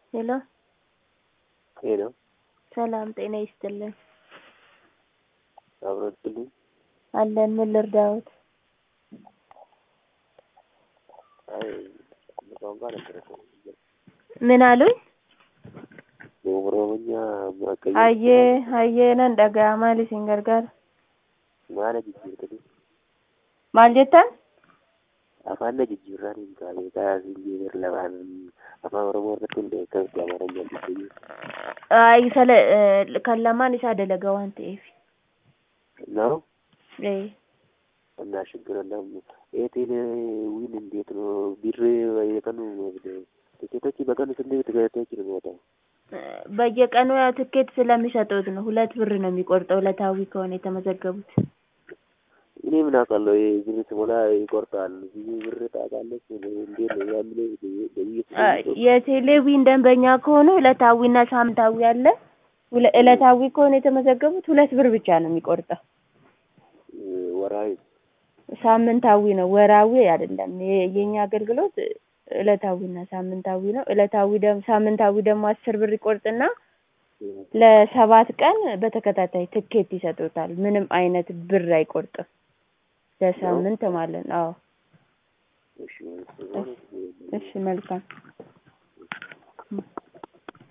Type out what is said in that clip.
ሄሎ ሄሎ ሰላም ጤና ይስጥልን። አብረችልኝ አለን ምን ልርዳዎት? አይ ቋንቋ ነበረ ምን አሉኝ? በኦሮሞኛ ማቀየ hayyee hayyee nan dhaga'a maal isin gargaara? maala jijjiirtanii maal jettan? afaan na jijjiirraan hin taane taasiin jeeber lamaan afaan oromoo irratti hundee akkamitti amaaranyaan jijjiiruu Ay, sala eh, kan lamaan isaa dalagaa waan ta'eef. ነው Eh, እና ችግር የለም ኤቴል ዊን እንዴት ነው ቢር የቀኑ ቲኬቶች በቀኑ ስንት ቲኬቶች ነው የሚወጣው በየቀኑ ያው ትኬት ስለሚሰጡት ነው። ሁለት ብር ነው የሚቆርጠው ዕለታዊ ከሆነ የተመዘገቡት። እኔ ምን አውቃለሁ ይሄ ብር ስሞላ ይቆርጣል ብዙ ብር ታውቃለች እንዴት ነው ያምለው በየት አ፣ የቴሌቪዥን ደንበኛ ከሆኑ ዕለታዊና ሳምንታዊ አለ። ሁለ- ዕለታዊ ከሆነ የተመዘገቡት ሁለት ብር ብቻ ነው የሚቆርጠው። ወራዊ ሳምንታዊ ነው፣ ወራዊ አይደለም። የ- የኛ አገልግሎት ዕለታዊና ሳምንታዊ ነው። ዕለታዊ ደግሞ ሳምንታዊ ደግሞ አስር ብር ይቆርጥና ለሰባት ቀን በተከታታይ ትኬት ይሰጡታል። ምንም አይነት ብር አይቆርጥም። ለሳምንት ማለት ነው። አዎ። እሺ እሺ መልካም